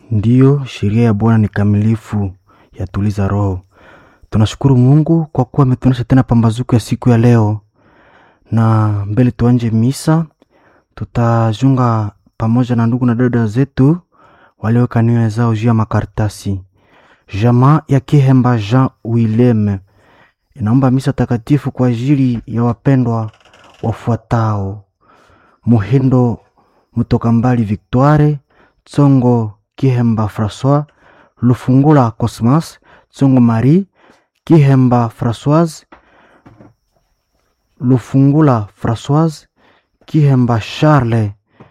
Ndiyo, sheria ya Bwana ni kamilifu, yatuliza roho. Tunashukuru Mungu kwa kuwa ametuonyesha tena pambazuko ya siku ya leo, na mbele tuanje misa, tutajunga pamoja na ndugu na dada zetu walioweka nia zao juu ya makaratasi. Jamaa ya Kihemba Jean Willem inaomba misa takatifu kwa ajili ya wapendwa wafuatao: Muhindo Mutoka Mbali Victoire, Tsongo Kihemba Francois, Lufungula Cosmas, Tsongo Marie, Kihemba Françoise, Lufungula Françoise, Kihemba Charles,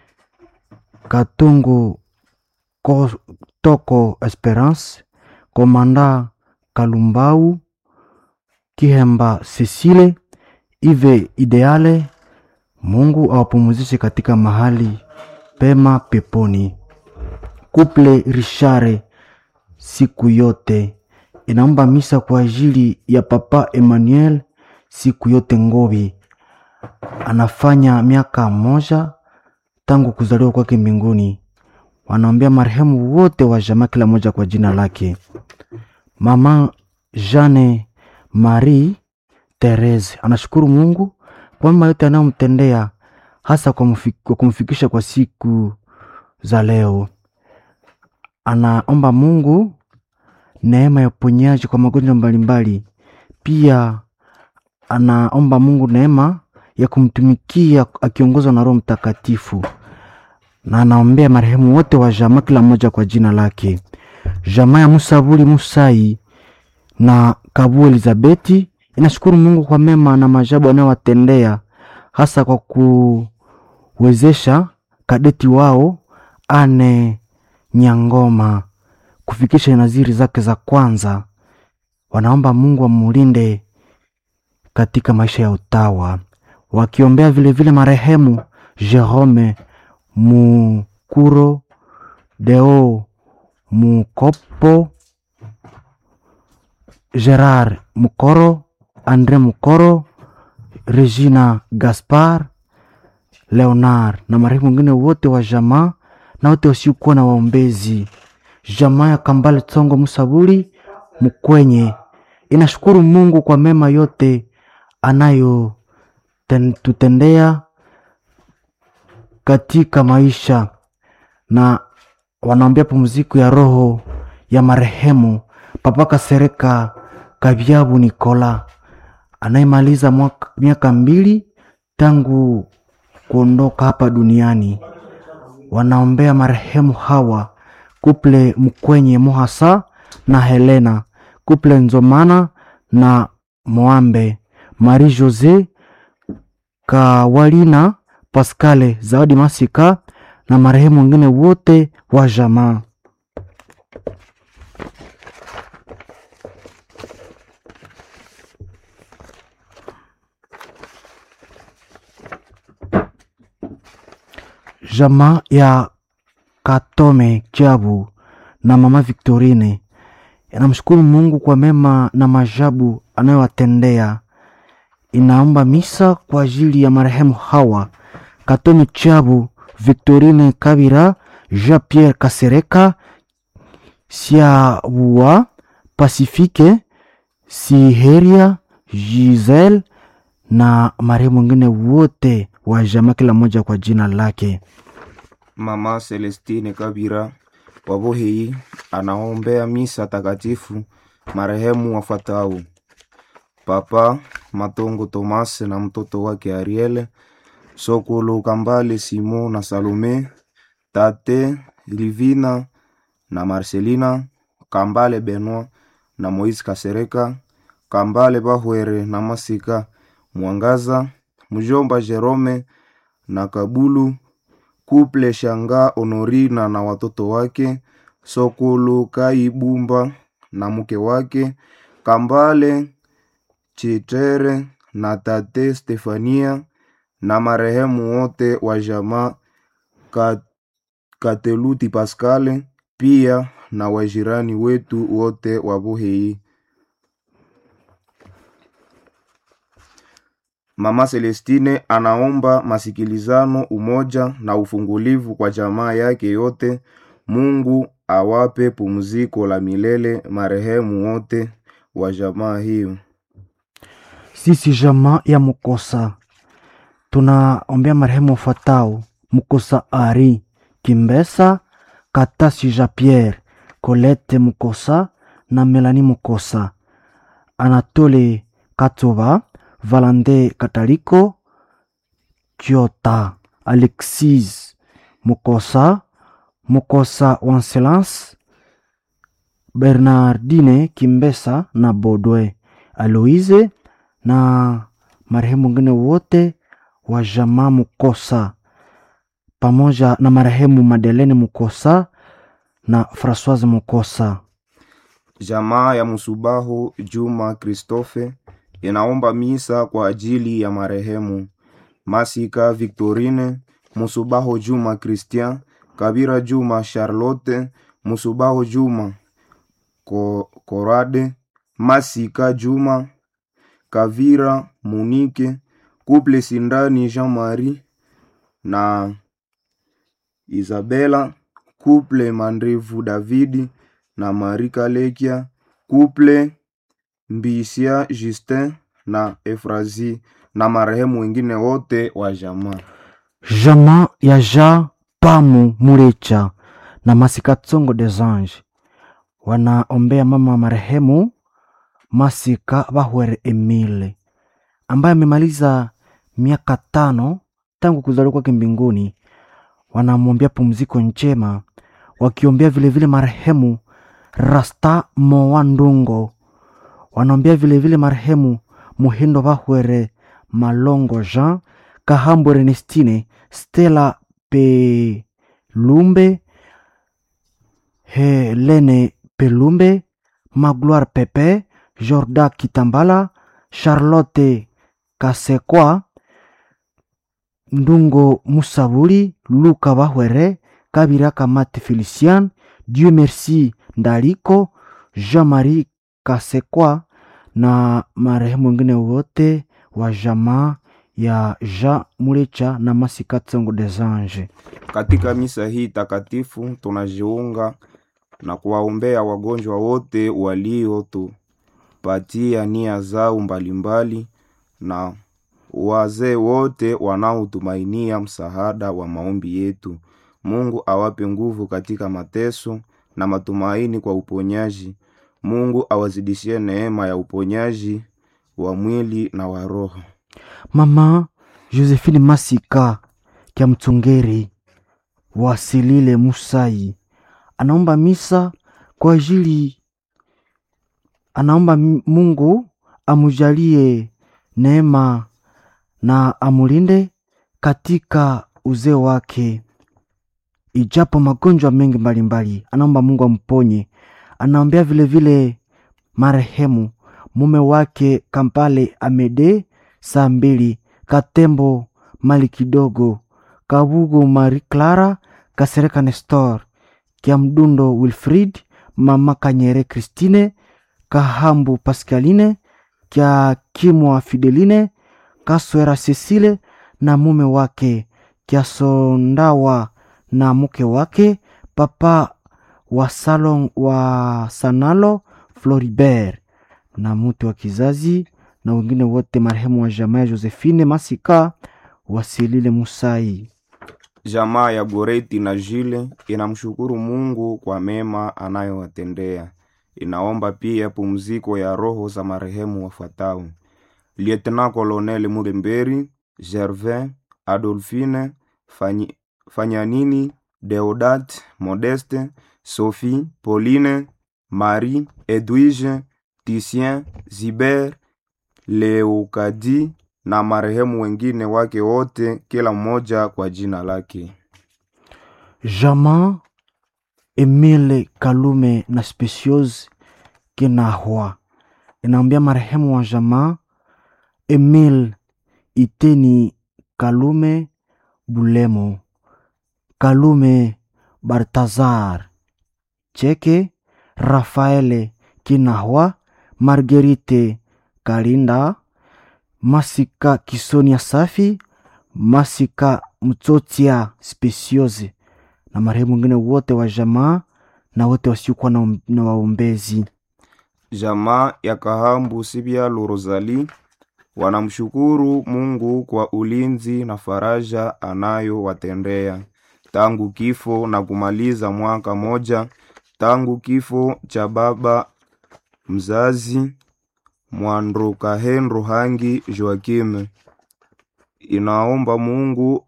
Katungu Ko- Toko Esperance, Komanda Kalumbau, Kihemba Cecile, Ive Ideale. Mungu awapumuzishe katika mahali pema peponi. Kuple Richare siku yote inaomba misa kwa ajili ya Papa Emmanuel siku yote Ngobi, anafanya miaka moja tangu kuzaliwa kwake mbinguni. Wanaombea marehemu wote wa jamaa, kila moja kwa jina lake. Mama Jeanne Marie Therese anashukuru Mungu kwa mema yote anayomtendea hasa kwa, mfi- kwa kumfikisha kwa siku za leo. Anaomba Mungu neema ya uponyaji kwa magonjwa mbalimbali. Pia anaomba Mungu neema ya kumtumikia akiongozwa na Roho Mtakatifu, na anaombea marehemu wote wa jamaa, kila mmoja kwa jina lake. Jamaa ya Musabuli Musai na Kabu Elizabeti inashukuru Mungu kwa mema na maajabu anayowatendea hasa kwa kuwezesha kadeti wao Ane Nyangoma kufikisha naziri zake za kwanza. Wanaomba Mungu amulinde katika maisha ya utawa, wakiombea vilevile marehemu Jerome Mukuro, Deo Mukopo, Gerard Mukoro, Andre Mukoro, Regina Gaspar, Leonard na marehemu wengine wote wa jamaa na wote wasiokuwa na waombezi. Jamaa ya Kambale Tsongo Musabuli Mkwenye inashukuru Mungu kwa mema yote anayotutendea katika maisha na wanaombea pumziko ya roho ya marehemu Papa Kasereka Kabyabu Nikola anayemaliza mwaka- miaka mbili tangu kuondoka hapa duniani. Wanaombea marehemu hawa kuple Mkwenye Mohasa na Helena, kuple Nzomana na Moambe, Marie Jose Kawalina, Pascale Zawadi Masika na marehemu wengine wote wa jamaa. Jamaa ya Katome Jabu na mama Victorine inamshukuru Mungu kwa mema na majabu anayowatendea. Inaomba misa kwa ajili ya marehemu hawa Katome Jabu, Victorine Kabira, Jean Pierre Kasereka, Siabua, Pasifike Siheria, Giselle na marehemu wengine wote wa jamaa, kila mmoja kwa jina lake. Mama Celestine Kabira wa Bohei anaombea misa takatifu marehemu wafuatao: Papa Matongo Thomas na mtoto wake Ariel, Sokolo Kambale Simon na Salome, Tate Livina na Marcelina, Kambale Benoit na Moise Kasereka, Kambale Bahwere na Masika Mwangaza, mjomba Jerome na Kabulu Kuple Shanga Honorina na watoto wake, Sokolo Kaibumba na mke wake, Kambale Chitere na tate Stefania na marehemu wote wa jamaa Ka- Kateluti Paskale, pia na wajirani wetu wote wa Buhei. Mama Celestine anaomba masikilizano, umoja na ufungulivu kwa jamaa yake yote. Mungu awape pumziko la milele marehemu wote wa jamaa hiyo. Sisi jamaa ya Mukosa tunaombea marehemu wafuatao: Mukosa Ari Kimbesa, Katasi Jean Pierre, Colette Mukosa na Melanie Mukosa, Anatole Katoba, Valande Kataliko, Kiota, Alexis Mukosa, Mukosa Wanselance, Bernardine Kimbesa na Bodwe Aloise na marehemu wengine wote wa jamaa Mukosa pamoja na marehemu Madelene Mukosa na Francoise Mukosa. Jamaa ya Musubahu Juma Christophe inaomba misa kwa ajili ya marehemu Masika Victorine, Musubahu Juma Christian, Kabira Juma Charlotte, Musubahu Juma Ko- Korade, Masika Juma, Kavira Munike, Couple Sindani Jean-Marie na Isabella, Couple Mandrevu Davidi na Marie Kalekia, Couple Mbisia Justin na Efrazi na marehemu wengine wote wa jamaa. Jamaa ya Ja Pamu Mulecha na Masika Tsongo des Anges wanaombea mama wa marehemu Masika Bahwere Emile ambaye amemaliza miaka tano tangu kuzaliwa kwake mbinguni. Wanamwombea pumziko njema, wakiombea vilevile marehemu Rasta Mowa Ndungo, wanaombea vilevile marehemu Muhindo Bahwere Malongo Jean Kahambo Ernestine Stella Pelumbe Helene Pelumbe Magloire Pepe Jorda Kitambala Charlotte Kasekwa Ndungo Musabuli Luka Bahwere Kabira Kamate Felician Dieu Merci Ndaliko Jean-Marie Kasekwa na marehemu wengine wote wa jamaa ya Jean Mulecha na Masika Tsongo des Anges. Katika misa hii takatifu tunajiunga na kuwaombea wagonjwa wote waliotupatia nia zao mbalimbali na wazee wote wanaotumainia msaada wa maombi yetu. Mungu awape nguvu katika mateso na matumaini kwa uponyaji. Mungu awazidishie neema ya uponyaji wa mwili na wa roho. Mama Josephine Masika kya Mtsongeri wasilile Musai anaomba misa kwa ajili, anaomba M- Mungu amujalie neema na amulinde katika uzee wake, ijapo magonjwa mengi mbalimbali, anaomba Mungu amponye. Anaombea vilevile marehemu mume wake Kampale Amede saa mbili Katembo mali kidogo Kabugo Marie Clara Kasereka Nestor Kia Mdundo Wilfrid Mama Kanyere Christine Kahambu Pascaline Kia Kimwa Fideline Kaswera Cecile na mume wake Kia Sondawa na mke wake Papa wa salon wa Sanalo Floribert na mtu wa kizazi na wengine wote marehemu wa jamaa ya Josephine Masika wasilile Musai. Jamaa ya Goreti na Jile inamshukuru Mungu kwa mema anayowatendea. Inaomba pia pumziko ya roho za marehemu wafuatao: Lieutenant Colonel Muremberi, Gervin, Adolphine, Fanyi, Fanyanini, Deodat, Modeste, Sophie, Pauline, Marie, Edwige, Titien, Ziber, Leokadi na marehemu wengine wake wote, kila mmoja kwa jina lake. Jamaa Emile Kalume na Speciose Kinahwa inaambia marehemu wa jamaa Emile Iteni Kalume Bulemo Kalume Bartazar Cheke Rafaele Kinahwa Marguerite Kalinda Masika Kisonia Safi Masika Mtsotia Speciose na marehemu wengine wote wa jamaa na wote wasiokuwa na, um- na waombezi. Jamaa ya Kahambu Sibyalo Rosali wanamshukuru Mungu kwa ulinzi na faraja anayowatendea tangu kifo na kumaliza mwaka moja tangu kifo cha baba mzazi Mwandrokahenro Hangi Joakim. Inaomba Mungu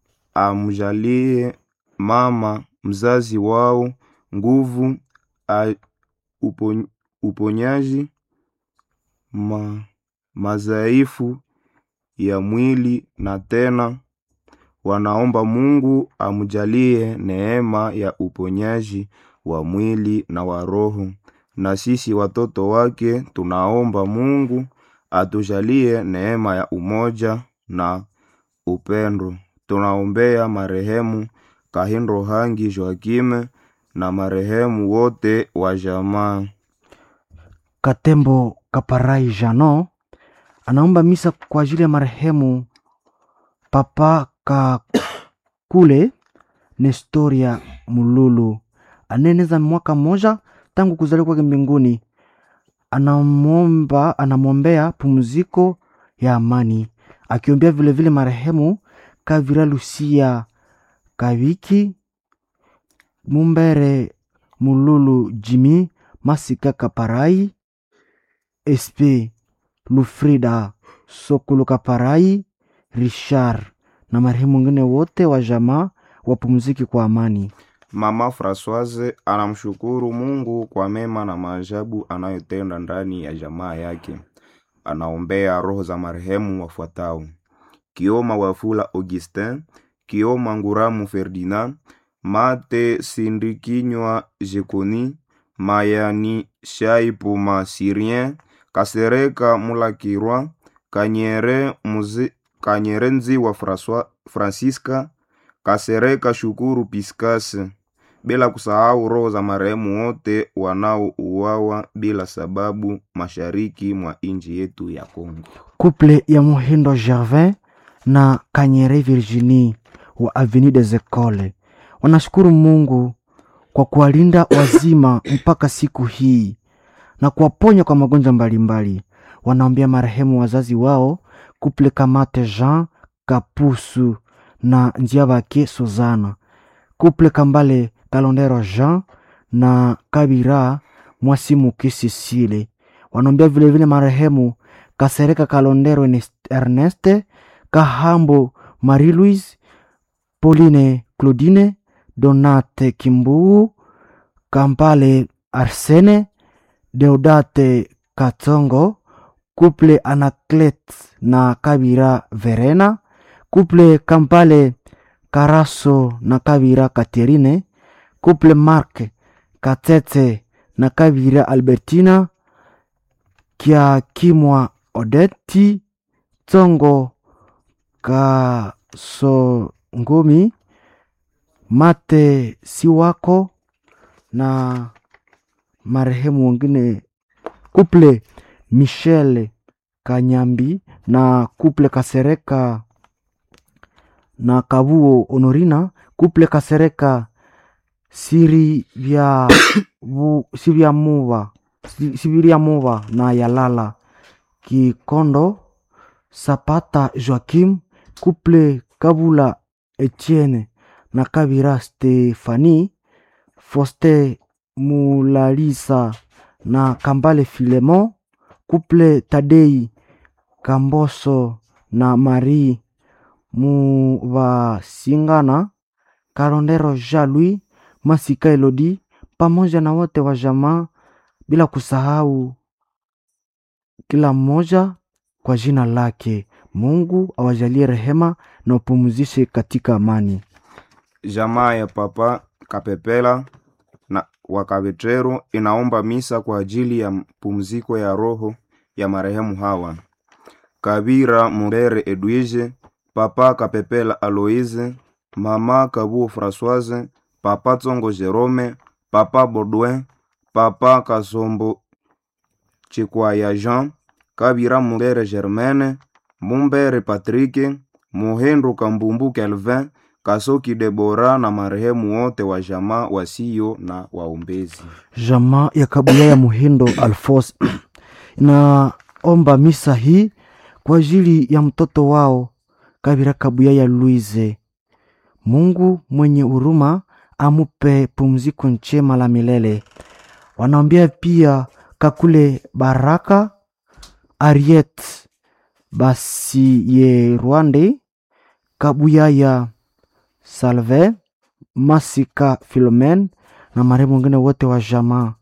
amjalie mama mzazi wao nguvu a, upon, uponyaji ma, madhaifu ya mwili na tena wanaomba Mungu amjalie neema ya uponyaji wa mwili na wa roho. Na sisi watoto wake tunaomba Mungu atujalie neema ya umoja na upendo. Tunaombea marehemu Kahindo Hangi Joakime na marehemu wote wa jamaa. Katembo Kaparai Jano anaomba misa kwa ajili ya marehemu Papa Kakule Nestoria Mululu anaeneza mwaka mmoja tangu kuzaliwa kwake mbinguni. Anamwomba, anamwombea pumziko ya amani, akiombea vilevile marehemu Kavira Lucia Kaviki Mumbere Mululu Jimi Masika Kaparai SP Lufrida Sokolo Kaparai Richard na marehemu wengine wote wa jamaa wapumziki kwa amani. Mama Francoise anamshukuru Mungu kwa mema na maajabu anayotenda ndani ya jamaa yake. Anaombea roho za marehemu wafuatao: Kioma Wafula Augustin, Kioma Nguramu Ferdinand, Mate Sindikinywa Jekoni, Mayani Shaipuma Syrien, Kasereka Mulakirwa, Kanyere Muzi, Kanyere Nziwa François, Francisca, Kasereka Shukuru Piskase, bila kusahau roho za marehemu wote wanaouawa bila sababu mashariki mwa nchi yetu ya Kongo. Couple ya Muhindo Gervin na Kanyere Virginie wa Avenue des Ecoles wanashukuru Mungu kwa kuwalinda wazima mpaka siku hii na kuwaponya kwa magonjwa mbalimbali. Wanaombea marehemu wazazi wao Couple Kamate Jean Kapusu na Njiabake Suzana, Couple Kambale Kalondero Jean na Kabira Mwasimuki Sisile. Wanaombea vilevile marehemu Kasereka Kalondero Ernest- Erneste Kahambo Marie Louise Pauline Claudine Donate Kimbuu Kampale Arsene Deodate Katongo Couple Anaclet na Kabira Verena Couple Kampale Karaso na Kabira Katerine Couple Mark Katete na Kabira Albertina Kia Kimwa Odeti Tongo Kasongomi Mate Siwako na marehemu wengine Couple Michel Kanyambi na Couple Kasereka na Kabuo Honorina Couple Kasereka Siri vya bu, Sivya Muva Si- Siviria Muva na Yalala Kikondo Sapata Joaquim Couple Kabula Etienne na Kabira Stefani Foste Mulalisa na Kambale Filemon Couple Tadei Kamboso na Marie Muvasingana Karondero Jean-Louis Masika Elodi pamoja na wote wa jamaa bila kusahau kila mmoja kwa jina lake. Mungu awajalie rehema na upumzishe katika amani. Jamaa ya Papa Kapepela na Wakavetero inaomba misa kwa ajili ya pumziko ya roho ya marehemu hawa: Kabira Murere Edwige, Papa Kapepela Aloise, Mama Kabuo Françoise, Papa Tsongo Jerome, Papa Baudouin, Papa Kasombo Chikwaya Jean, Kabira Murere Germaine, Mumbere Patrick, Muhendo Kambumbu Kelvin, Kasoki Debora na marehemu wote wa jamaa wasio na waombezi. Jamaa ya Kabuya ya Muhindo Alfos inaomba misa hii kwa ajili ya mtoto wao Kabira Kabuya ya Luize. Mungu mwenye huruma amupe pumziko njema la milele. Wanaombea pia Kakule Baraka Ariet Basiye Rwande Kabuya ya Salve Masika Filomen na marehemu wengine wote wa jamaa.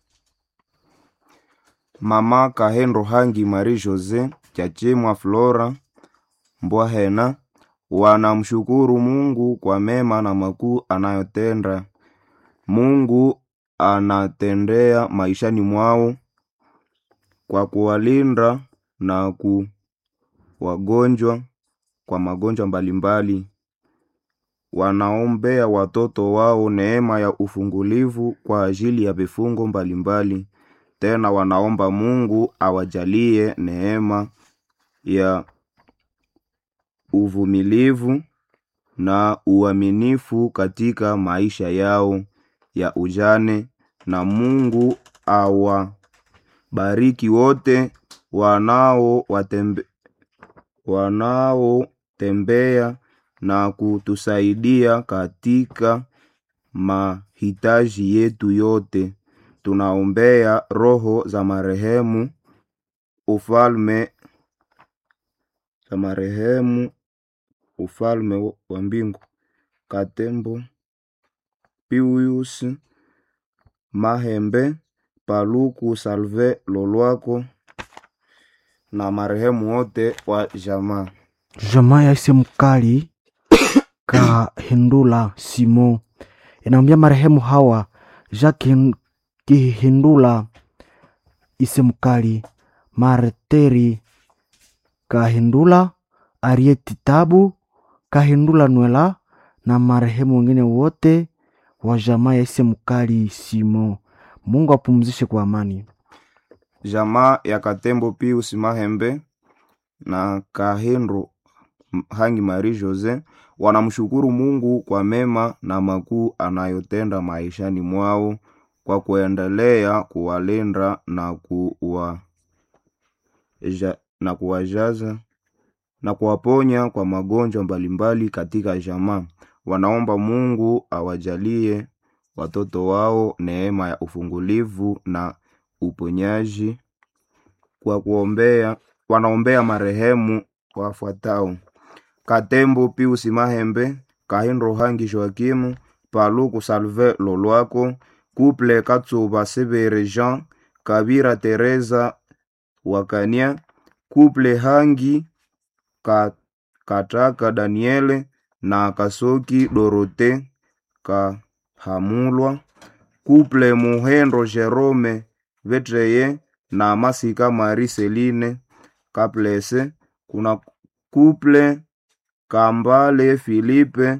Mama Kahendo Hangi Marie Jose Chachimwa Flora Mbwahena wanamshukuru Mungu kwa mema na makuu anayotenda. Mungu anatendea maishani mwao kwa kuwalinda na ku wagonjwa kwa magonjwa mbalimbali. Wanaombea watoto wao neema ya ufungulivu kwa ajili ya vifungo mbalimbali. Tena wanaomba Mungu awajalie neema ya uvumilivu na uaminifu katika maisha yao ya ujane, na Mungu awabariki wote wanao watembe, wanaotembea na kutusaidia katika mahitaji yetu yote. Tunaombea roho za marehemu ufalme za marehemu ufalme wa mbingu Katembo Pius Mahembe Paluku Salve Lolwako na marehemu wote wa jamaa. Jamaa ya ise mkali Kahindula Simo inaambia marehemu hawa Jacques Kihindula ise mkali Marteri Kahindula Arieti Tabu Kahindula Nwela na marehemu wengine wote wa jamaa ya ise mkali Simo. Mungu apumzishe kwa amani. Jamaa ya Katembo Pius Mahembe na Kahindro Hangi Marie Jose wanamshukuru Mungu kwa mema na makuu anayotenda maishani mwao kwa kuendelea kuwalinda na kuwa ja, na kuwajaza na kuwaponya kwa magonjwa mbalimbali katika jamaa. Wanaomba Mungu awajalie watoto wao neema ya ufungulivu na uponyaji kwa kuombea. Wanaombea marehemu wafuatao: Katembo Pius Mahembe, Kahindo Hangi Joakimu, Paluku Salve Lolwako, Couple Katsuba Sebere Jean, Kabira Teresa Wakania, Couple Hangi Ka, Kataka Daniele na Kasoki Dorote Kahamulwa, Couple Muhendo Jerome Vetreye na Masika Marie Celine Kaplese. Kuna Couple Kambale Filipe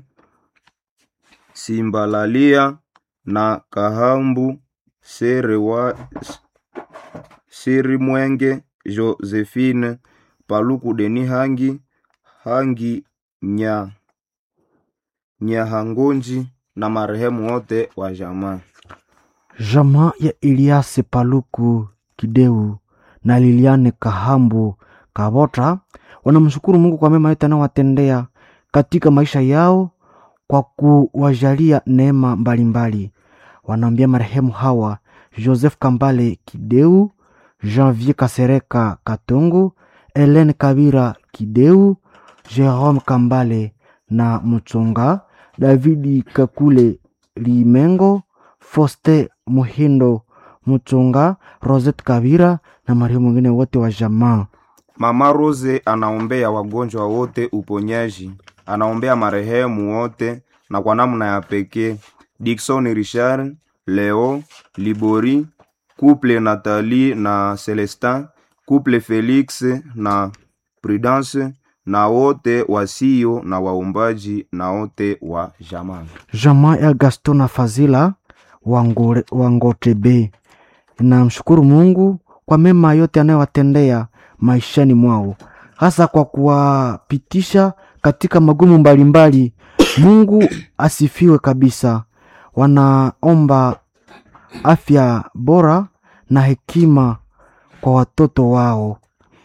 Simbalalia na Kahambu Serewa Sirimwenge Josephine Paluku Deni Hangi Hangi nya Nyahangonji na marehemu wote wa jamaa. Jamaa ya Eliase Paluku Kideu na Liliane Kahambu Kabota wanamshukuru Mungu kwa mema yote anayowatendea katika maisha yao kwa kuwajalia neema mbalimbali. Wanaambia marehemu hawa Joseph Kambale Kideu, Janvier Kasereka Katongo, Helene Kabira Kideu, Jerome Kambale na Mutsonga, Davidi Kakule Limengo, Foste Muhindo Mutsonga, Rosette Kabira na marehemu wengine wote wa jamaa. Mama Rose anaombea wagonjwa wote uponyaji, anaombea marehemu wote na kwa namna ya pekee Dickson Richard, Leo Libori, couple Nathalie na Celestin, couple Felix na Prudence na wote wasio na waombaji na wote wa jamaa. Jamaa ya Gaston na Fazila Wangore- Wangotebe namshukuru Mungu kwa mema yote anayowatendea maishani mwao, hasa kwa kuwapitisha katika magumu mbalimbali Mungu asifiwe kabisa. Wanaomba afya bora na hekima kwa watoto wao.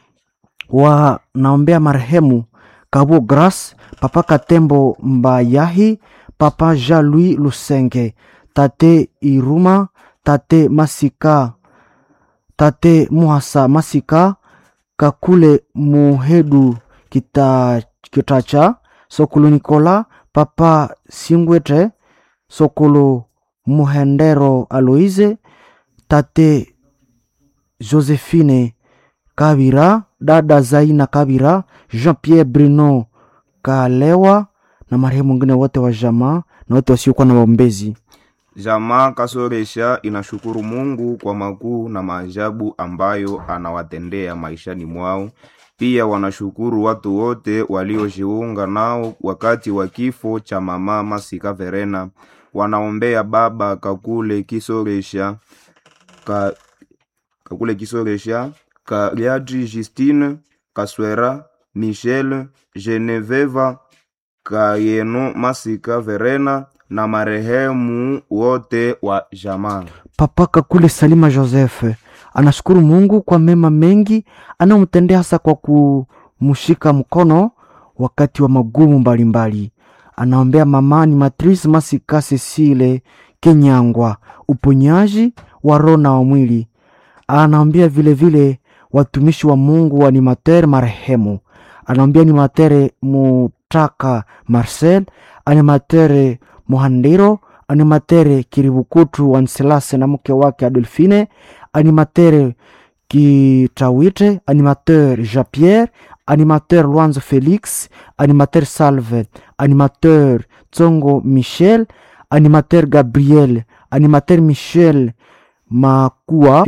Wanaombea marehemu Kabo Grace, Papa Katembo Mbayahi, Papa Jean-Louis Lusenge, Tate Iruma, Tate Masika, Tate Muhasa Masika, Kakule Muhedu Kita, Kitacha, Sokolo Nikola, Papa Singwete, Sokolo Muhendero Aloise, Tate Josephine Kabira, dada Zaina Kabira, Jean-Pierre Bruno Kalewa na marehemu wengine wote wa jamaa na wote wasiokuwa na waombezi. Jamaa Kasoresha inashukuru Mungu kwa makuu na maajabu ambayo anawatendea maishani mwao. Pia wanashukuru watu wote waliojiunga nao wakati wa kifo cha mama Masika Verena. Wanaombea baba Kakule Kisoresha ka, Kakule Kisoresha Kaliadri Justine Kaswera Michel Geneveva Kayeno Masika Verena na marehemu wote wa jamaa. Papa Kakule Salima Joseph anashukuru Mungu kwa mema mengi anayomtendea hasa kwa kumshika mkono wakati wa magumu mbalimbali. Anaombea mama ni Matrice Masika Cecile Kenyangwa uponyaji wa roho na wa mwili. Anaombea vilevile watumishi wa Mungu wa animateur marehemu. Anaombea animateur Mutaka Marcel, animateur Mohandiro, animateur Kiribukutu Wanselase na mke wake Adolfine, animateur Kitawite, animateur Jean-Pierre, animateur Luanzo Felix, animateur Salve, animateur Tsongo Michel, animateur Gabriel, animateur Michel Makua